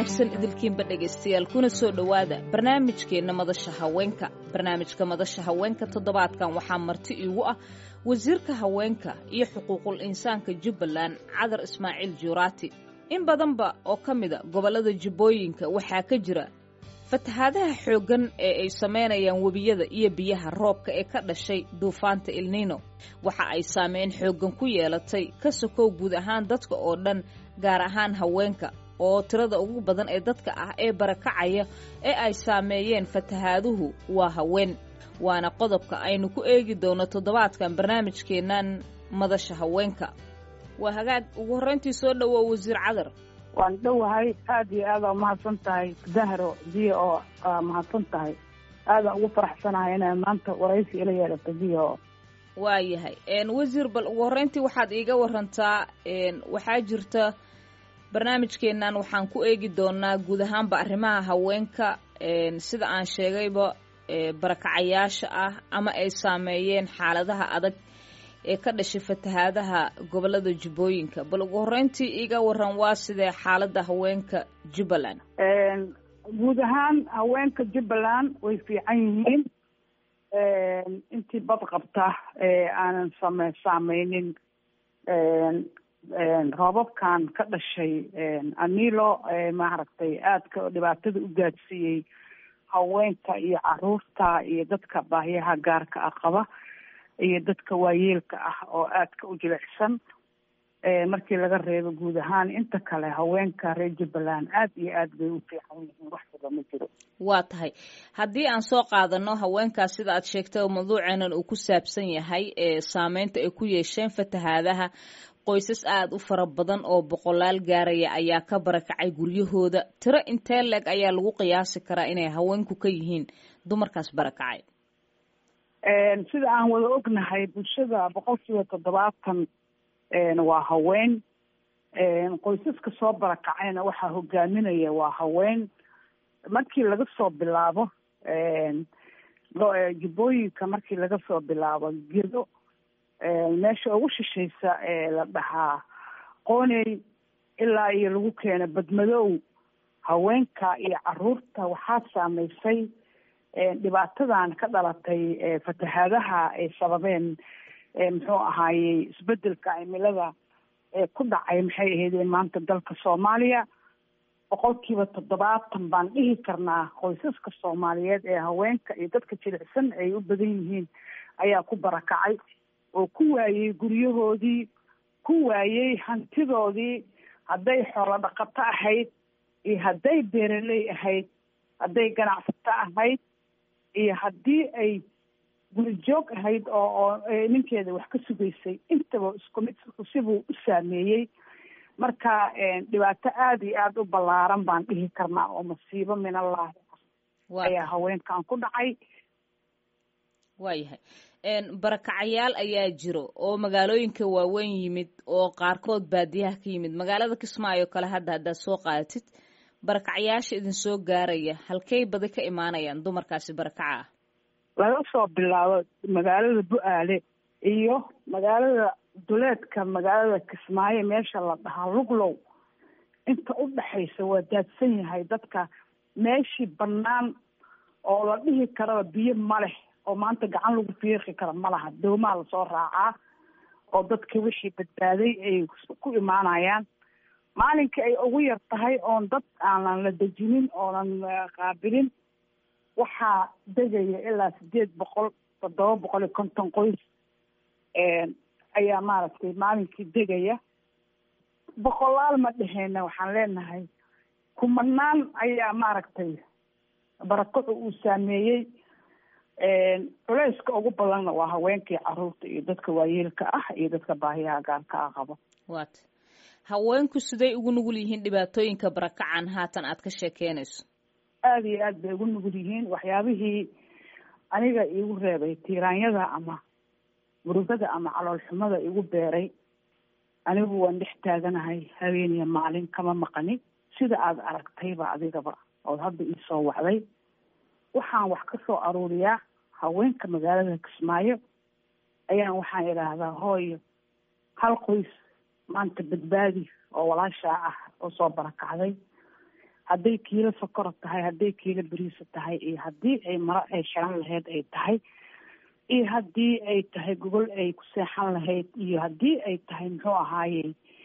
wanaagsan idilkiinba dhegaystayaal kuna soo dhowaada barnaamijkeenna madasha haweenka barnaamijka madasha haweenka toddobaadkan waxaa marti iigu ah wasiirka haweenka iyo xuquuqul insaanka jubbaland cadar ismaaciil juuraati in badanba oo ka mida gobollada jubbooyinka waxaa ka jira fatahaadaha xooggan ee ay samaynayaan webiyada iyo biyaha roobka ee ka dhashay duufaanta ilniino waxa ay saameyn xooggan ku yeelatay ka sokow guud ahaan dadka oo dhan gaar ahaan haweenka oo tirada ugu badan ee dadka ah ee barakacaya ee ay saameeyeen fatahaaduhu waa haween waana qodobka aynu ku eegi doono toddobaadkan barnaamijkeennan madasha haweenka waa hagaag ugu horrayntii soo dhowow wasiir cadar waan dhowahay aada iyo aada umahadsan tahay dahro biyo oo mahadsan tahay aadaan ugu faraxsanahay inay maanta waraysi ila yeelato biyo oo waayahay wasiir bal ugu horreyntii waxaad iiga warantaa waxaa jirta barnaamijkeennan waxaan ku eegi doonaa guud ahaanba arrimaha haweenka sida aan sheegayba barakacayaasha ah ama ay saameeyeen xaaladaha adag ee ka dhashay fatahaadaha gobollada jubbooyinka bal ugu horreyntii iiga waran waa sidee xaaladda haweenka jubbaland guud ahaan haweenka jubbaland way fiican yihiin intii bad qabta aanan same saameynin roobabkan ka dhashay anilo maaragtay aadka dhibaatada u gaadsiiyey haweenka iyo caruurta iyo dadka baahiyaha gaarka ah qaba iyo dadka waayeelka ah oo aadka u jilicsan markii laga reebo guud ahaan inta kale haweenka reer jubbaland aad iyo aad bay u fiican yihiin wax wada ma jiro waa tahay haddii aan soo qaadano haweenkaas sida aad sheegtay mawduuceenan uu ku saabsan yahay ee saameynta ay ku yeesheen fatahaadaha qoysas aada u fara badan oo boqolaal gaaraya ayaa ka barakacay guryahooda tiro intee leeg ayaa lagu qiyaasi karaa inay haweenku ka yihiin dumarkaas barakacay sida aan wada ognahay bulshada boqol kiiba toddobaatan waa haween qoysaska soo barakacayna waxaa hogaaminaya waa haween markii laga soo bilaabo jubbooyinka markii laga soo bilaabo gedo meesha ugu shishaysa ee la dhahaa qooney ilaa iyo lagu keeno badmadow haweenka iyo caruurta waxaa saameysay dhibaatadan ka dhalatay fatahaadaha ay sababeen muxuu ahaayey isbedelka cimilada ee ku dhacay maxay ahaydeen maanta dalka soomaaliya boqolkiiba toddobaatan baan dhihi karnaa qoysaska soomaaliyeed ee haweenka iyo dadka jilicsan ay u badan yihiin ayaa ku barakacay oo ku waayey guryahoodii ku waayey hantidoodii hadday xoolo dhaqato ahayd iyo hadday beeraley ahayd hadday ganacsato ahayd iyo haddii ay gurijoog ahayd oo oo ninkeeda wax ka sugaysay intaba isku mid sibuu u saameeyey marka dhibaato aada iyo aada u ballaaran baan dhihi karnaa oo masiibo min allaahi ayaa haweenkan ku dhacay waayahay barakacayaal ayaa jiro oo magaalooyinka waaweyn yimid oo qaarkood baadiyaha ka yimid magaalada kismaayo kale hadda haddaad soo qaadatid barakacayaasha idin soo gaaraya halkey badi ka imaanayaan dumarkaasi barakaca ah laga soo bilaabo magaalada bu-aale iyo magaalada duleedka magaalada kismaayo meesha la dhahaa luglow inta u dhexaysa waa daadsan yahay dadka meeshii bannaan oo la dhihi karaba biyo ma leh oo maanta gacan lagu fiiqi kara ma laha doomaa lasoo raacaa oo dadka wixii badbaaday ay ku imaanayaan maalinkai ay ugu yar tahay oon dad aanan la dejinin oonan qaabilin waxaa degaya ilaa sideed boqol toddoba boqol iyo konton qoys ayaa maaragtay maalinkii degaya boqolaal ma dheheyna waxaan leenahay kumanaan ayaa maaragtay barakacu uu saameeyey culeyska ugu badanna waa haweenkii caruurta iyo dadka waayeelka ah iyo dadka baahiyaha gaarka ah qabo wat haweenku siday ugu nugul yihiin dhibaatooyinka barakacan haatan aad ka sheekeynayso aada iyo aad bay ugu nugul yihiin waxyaabihii aniga iigu reebay tiiraanyada ama murugada ama caloolxumada igu beeray anigu waan dhex taaganahay habeeniya maalin kama maqani sida aada aragtayba adigaba ood hadda iisoo wacday waxaan wax ka soo aruuriyaa haweenka magaalada kismaayo ayaan waxaan idhaahdaa hooyo hal qoys maanta badbaadi oo walaashaa ah oo soo barakacday hadday kiilo sokora tahay hadday kiilo beriisa tahay iyo haddii ay maro ay xiran lahayd ay tahay iyo haddii ay tahay gogol ay ku seexan lahayd iyo haddii ay tahay muxuu ahaaye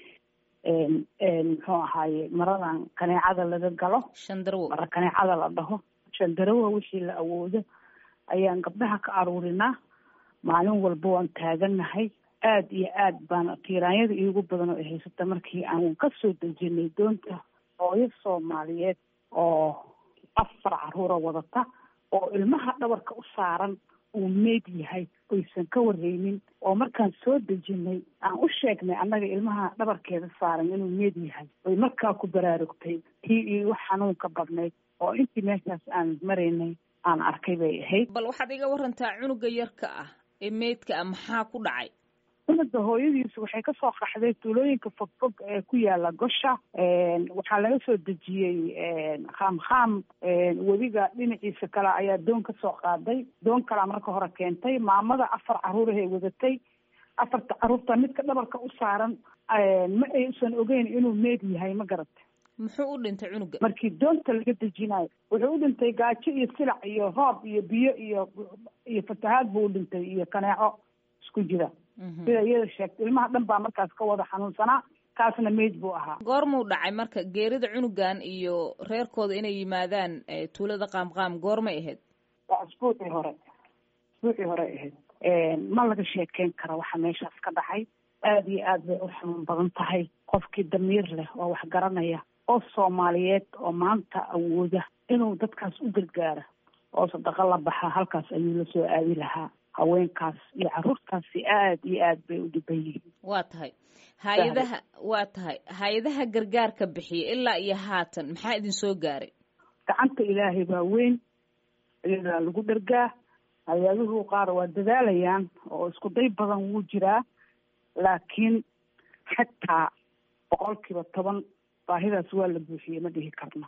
muxuu ahaaye maradan kaneecada laga galo shandarwo mara kaneecada la dhaho shandarawa wixii la awoodo ayaan gabdhaha ka aruurinaa maalin walba waan taagannahay aada iyo aad baan tiiraanyada iigu badan oo ay haysata markii aan ka soo dejinay doonta hooyo soomaaliyeed oo afar caruura wadata oo ilmaha dhabarka u saaran uu meyd yahay oysan ka warreynin oo markaan soo dejinay aan u sheegnay annaga ilmaha dhabarkeeda saaran inuu meyd yahay oy markaa ku baraarugtay tii iigu xanuunka badnayd oo intii meeshaas aan maraynay aan arkay bay ahayd bal waxaad iga warantaa cunuga yarka ah ee meydka ah maxaa ku dhacay cunuga hooyadiisu waxay kasoo qaxday tuulooyinka fogfog ee ku yaala gosha waxaa laga soo dejiyey khaamkhaam webiga dhinaciisa kale ayaa doon kasoo qaaday doon kalea marka hore keentay maamada afar caruurahay wadatay afarta caruurta midka dhabarka u saaran ma aysan ogeyn inuu meed yahay ma garata muxuu u dhintay cunuga markii doonta laga dejinayo wuxuu u dhintay gaajo iyo silac iyo roob iyo biyo iyo iyo fatahaad buu u dhintay iyo kaneeco isku jira sida iyada sheegtay ilmaha dhan baa markaas ka wada xanuunsanaa kaasna meyd buu ahaa goormuu dhacay marka geerida cunugan iyo reerkooda inay yimaadaan tuulada qaamqaam goormay ahayd waa isbuucii hore isbuucii hore ahayd ma laga sheekeyn karo waxa meeshaas ka dhacay aada iyo aad bay u xanuun badan tahay qofkii damiir leh oo wax garanaya oo soomaaliyeed oo maanta awooda inuu dadkaas u gargaara oo sadaqo la baxa halkaas ayuu la soo aadi lahaa haweenkaas iyo caruurtaasi aada iyo aad bay u dhiban yihiin waa tahay hay-adaha waa tahay hay-adaha gargaarka bixiya ilaa iyo haatan maxaa idin soo gaaray gacanta ilaahay baa weyn iyadaa lagu dhargaa hay-aduhu qaar waa dadaalayaan oo isku day badan wuu jiraa laakiin xitaa boqolkiiba toban baahidaas waa la buuxiyey ma dhihi karno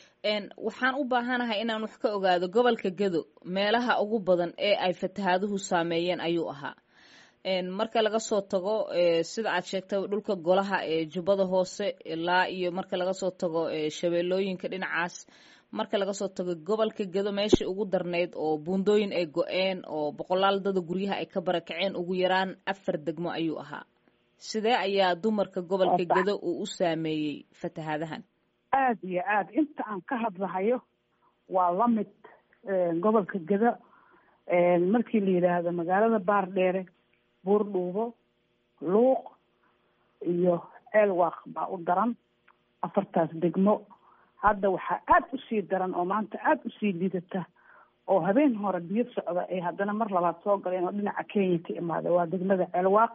waxaan u baahanahay inaan wax ka ogaado gobolka gedo meelaha ugu badan ee ay fatahaaduhu saameeyeen ayuu ahaa marka laga soo tago sida aad sheegtay dhulka golaha ee jubbada hoose ilaa iyo marka laga soo tago shabeellooyinka dhinacaas marka laga soo tago gobolka gedo meeshai ugu darneyd oo buundooyin ay go-een oo boqolaal dada guryaha ay ka barakaceen ugu yaraan afar degmo ayuu ahaa sidee ayaa dumarka gobolka gedo uu u saameeyey fatahaadahan aada iyo aada inta aan ka hadlahayo waa la mid gobolka geda markii la yidhaahdo magaalada baardheere buurdhuubo luuq iyo ceelwaaq baa u daran afartaas degmo hadda waxaa aada usii daran oo maanta aada usii liidata oo habeen hore biyo socda ay haddana mar labaad soo galeen oo dhinaca kenya ka imaada waa degmada ceelwaaq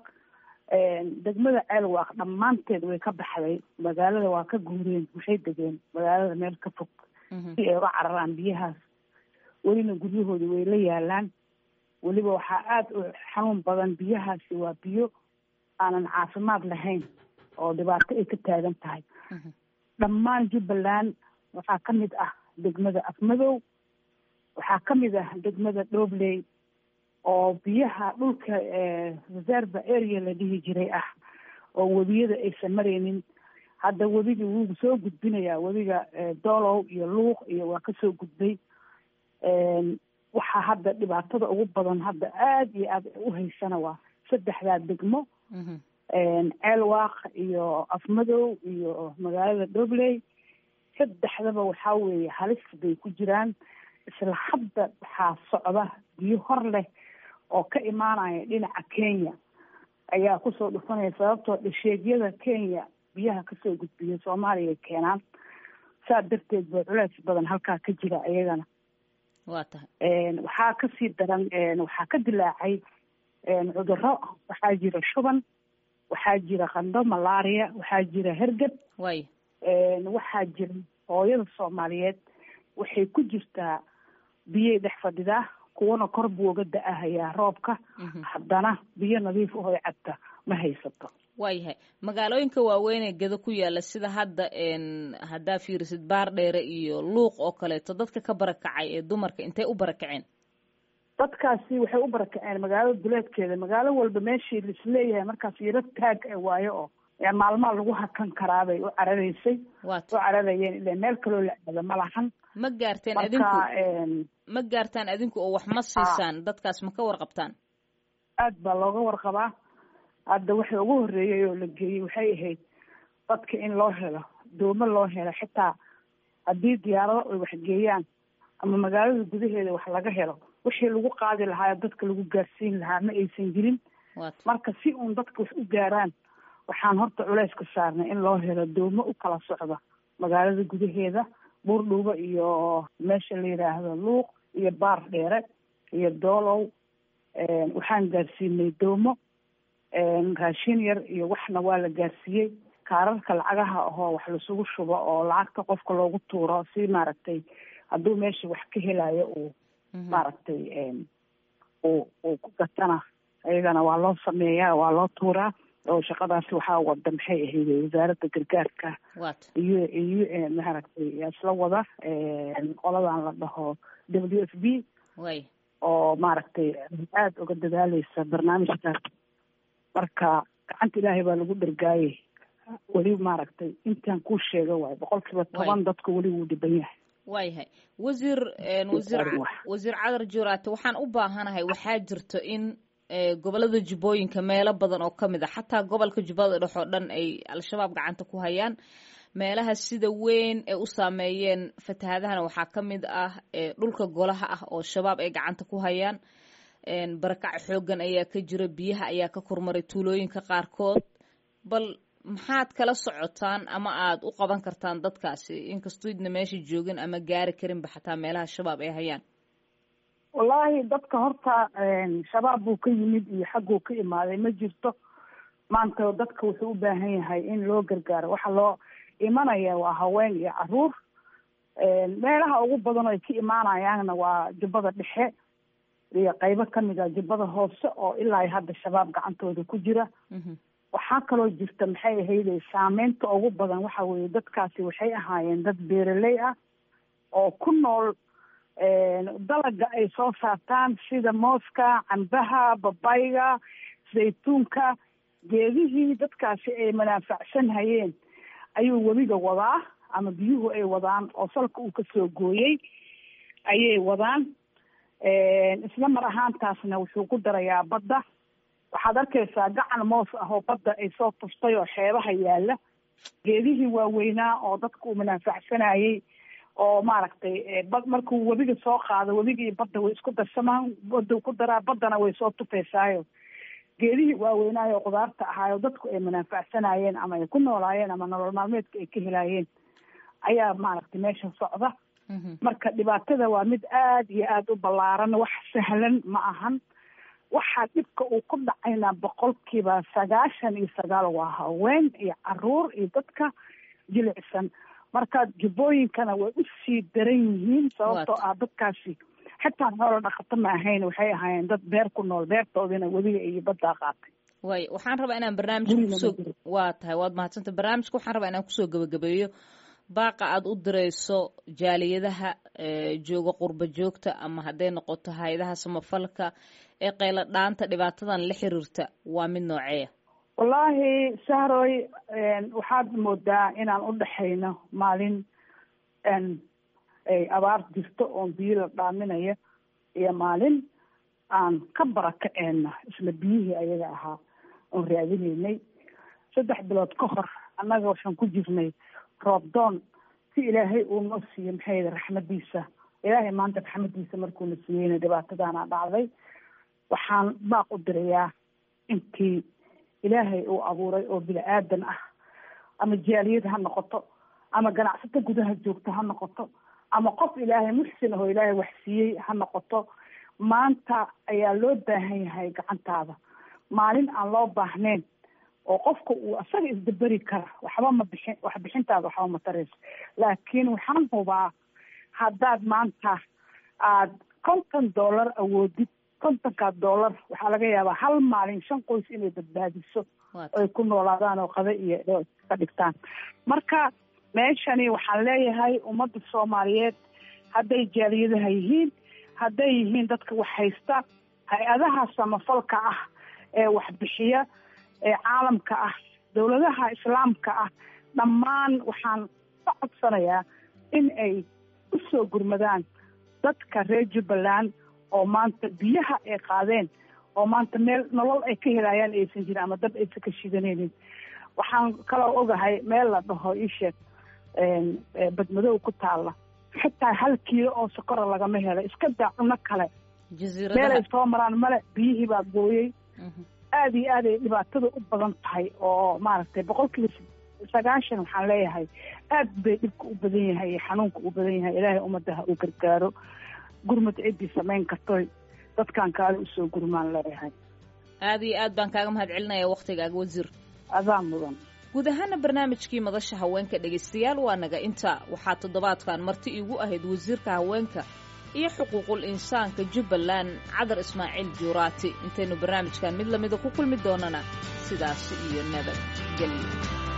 degmada ceelwaaq dhammaanteed way ka baxday magaalada waa ka guureen waxay degeen magaalada meel ka fog si ay uga cararaan biyahaas welina guryahoodi way la yaalaan weliba waxaa aada u xanuun badan biyahaasi waa biyo aanan caafimaad lahayn oo dhibaato ay ka taagan tahay dhammaan jubbaland waxaa ka mid ah degmada afmadow waxaa ka mid ah degmada dhobley oo biyaha dhulka reserva area la dhihi jiray ah oo webiyada aysan maraynin hadda webigii wuu soo gudbinayaa webiga doolow iyo luuq iyo waa kasoo gudbay waxaa hadda dhibaatada ugu badan hadda aada iyo aada u haysana waa saddexdaa degmo ceelwaaq iyo afmadow iyo magaalada dhobley saddexdaba waxaa weeye halis bay ku jiraan isla hadda waxaa socda biyo hor leh oo ka imaanaya dhinaca kenya ayaa kusoo dhufanaya sababtoo dhasheegyada kenya biyaha kasoo gudbiya soomaaliya ay keenaan saa darteed ba culeys badan halkaa ka jira iyagana waa tahay waxaa kasii daran waxaa ka dilaacay cuduro waxaa jira shuban waxaa jira qando malaria waxaa jira hergeb way waxaa jira hooyada soomaaliyeed waxay ku jirtaa biyay dhex fadhidaa kuwana kor buu uga da-ahayaa roobka haddana biyo nadiif ahoy cabta ma haysato waayahay magaalooyinka waaweyn ee gedo ku yaala sida hadda haddaa fiirisid baardheere iyo luuq oo kaleeto dadka ka barakacay ee dumarka intay u barakaceen dadkaasi waxay u barakaceen magaalada duleedkeeda magaalo walba meeshii laisleeyahay markaas yaro taag waayo oo maalmaha lagu hakan karaabay u cararaysay u cararayeen ila meel kaloo la aado ma lahan ma gaarteen adinku ma gaartaan adinku oo wax ma siisaan dadkaas ma ka warqabtaan aad baa looga warqabaa hadda waxa ugu horreeyay oo la geeyey waxay ahayd dadka in loo helo doomo loo helo xitaa haddii diyaarado ay waxgeeyaan ama magaalada gudaheeda wax laga helo wixii lagu qaadi lahaa dadka lagu gaarsiin lahaa ma aysan jirin marka si uun dadka wax u gaaraan waxaan horta culeys ka saarnay in loo helo doomo u kala socda magaalada gudaheeda buurdhuuba iyo meesha la yidhaahdo luuq iyo baar dheere iyo doolow waxaan gaarsiinay doomo raashin yar iyo waxna waa la gaarsiiyey kaararka lacagaha ahoo wax lasugu shubo oo lacagta qofka loogu tuuro si maaragtay hadduu meesha wax ka helayo uu maaragtay uu uu ku gatana iyagana waa loo sameeyaa waa loo tuuraa oo shaqadaasi waxaa wada maxay ahayd wasaaradda gargaarka iyo iyo maaragtay isla wada qoladan la dhaho w f b oo maaragtay aada uga dadaaleysa barnaamijkaas marka gacanta ilaahay baa lagu dhargaayey weli maaragtay intaan kuu sheega waayo boqol kiiba toban dadka weli wuu dhiban yahay waayahay wasiir wasiir wasiir cadar juraate waxaan u baahanahay waxaa jirto in gobolada jubbooyinka meelo badan oo ka mid a xataa gobolka jubbada dhex oo dhan ay al-shabaab gacanta ku hayaan meelaha sida weyn ee u saameeyeen fatahaadahana waxaa ka mid ah dhulka golaha ah oo shabaab ay gacanta ku hayaan barakac xoogan ayaa ka jira biyaha ayaa ka kormaray tuulooyinka qaarkood bal maxaad kala socotaan ama aada u qaban kartaan dadkaasi inkastoo idna meesha joogin ama gaari karinba xataa meelaha shabaab ay hayaan wallaahi dadka horta shabaab buu ka yimid iyo xagguu ka imaaday ma jirto maanta dadka wuxuu u baahan yahay in loo gargaaro waxa loo imanaya waa haween iyo caruur meelaha ugu badan oo ay ka imaanayaanna waa jubbada dhexe iyo qaybo kamid a jubbada hoose oo ilaa hadda shabaab gacantooda ku jira waxaa kaloo jirta maxay ahayde saameynta ugu badan waxa weeye dadkaasi waxay ahaayeen dad beeraley ah oo ku nool dalaga ay soo saartaan sida mooska cambaha babayga zaytuunka geedihii dadkaasi ay manaafacsan hayeen ayuu webiga wadaa ama biyuhu ay wadaan oo salka uu kasoo gooyey ayay wadaan isla mar ahaantaasna wuxuu ku darayaa badda waxaad arkaysaa gacan moos ah oo badda ay soo tuftay oo xeebaha yaala geedihii waaweynaa oo dadka uu manaafacsanayey oo maaragtay bad markuu webiga soo qaado webiga iyo badda way isku darsamaan badda ku daraa baddana way soo tufaysaayo geedihii waaweynaayo qudaarta ahaayo dadku ay manaafacsanayeen ama ay ku noolaayeen ama nolol maalmeedka ay ka helaayeen ayaa maaragtay meesha socda marka dhibaatada waa mid aada iyo aada u ballaaran wax sahlan ma ahan waxaa dhibka uu ku dhacayna boqolkiiba sagaashan iyo sagaal waa haween iyo caruur iyo dadka jilicsan marka jubbooyinkana way usii daran yihiin sababtoo ah dadkaasi xitaa xoolo dhaqato ma ahayn waxay ahaayeen dad beer ku nool beertoodina webiga iyo baddaa qaatay way waxaan rabaa inaan barnaamijka kusoo waa tahay waad mahadsanta barnaamijka waxaan rabaa inaan kusoo gabagabeeyo baaqa aada u dirayso jaaliyadaha jooga qurba joogta ama hadday noqoto hay-adaha samafalka ee qaylo dhaanta dhibaatadan la xiriirta waa mid nooceeya wallaahi sahroy waxaad moodaa inaan u dhexayno maalin ay abaar jirto oon biyo la dhaaminayo iyo maalin aan ka barakaceenna isla biyihii ayaga ahaa oon raadinaynay saddex bilood ka hor annaga waxaan ku jirnay roobdoon si ilaahay uu noo siiyo maxay yidhi raxmadiisa ilaahay maanta raxmadiisa markuuna siiyeyna dhibaatadaana dhacday waxaan baaq u dirayaa intii ilaahay uu abuuray oo bini aadan ah ama jaaliyad ha noqoto ama ganacsato gudaha joogto ha noqoto ama qof ilaahay muxsin ahoo ilaahay wax siiyey ha noqoto maanta ayaa loo baahan yahay gacantaada maalin aan loo baahnayn oo qofka uu asaga isdaberi kara waxba ma bixin wax bixintaada waxba ma tarayso laakiin waxaan hubaa haddaad maanta aad konton dollar awoodid kontonkaa dollar waxaa laga yaabaa hal maalin shan qoys inay badbaadiso ay ku noolaadaan oo qada iyo ka dhigtaan marka meeshani waxaan leeyahay ummadda soomaaliyeed hadday jaaliyadaha yihiin hadday yihiin dadka wax haysta hay-adaha samafalka ah ee waxbixiya ee caalamka ah dowladaha islaamka ah dhammaan waxaan ka codsanayaa in ay u soo gurmadaan dadka reer jubbaland oo maanta biyaha ay qaadeen oo maanta meel nolol ay ka helayaan aysan jirin ama dab aysan ka shidanaynin waxaan kaloo ogahay meel la dhaho isheeg badmadow ku taalla xitaa hal kiilo oo sokora lagama helo iska daa cuno kale meelay soo maraan male biyihii baa gooyey aada iyo aad ay dhibaatada u badan tahay oo maaragtay boqol kiiba sagaashan waxaan leeyahay aad bay dhibka u badan yahay iyo xanuunka u badan yahay ilaahay ummadaha uu gargaaro gurmad ciddii samayn kartoy dadkan kaale usoo gurmaan leeyahay aada iyo aad baan kaaga mahad celinaya waktigaaga wasiir adaa mudan guud ahaana barnaamijkii madasha haweenka dhegaystayaal waa naga inta waxaa toddobaadkan marti iigu ahayd wasiirka haweenka iyo xuquuqul insaanka jubbaland cadar ismaaciil juuraati intaynu barnaamijkan mid lamida ku kulmi doonana sidaas iyo nabad gelyo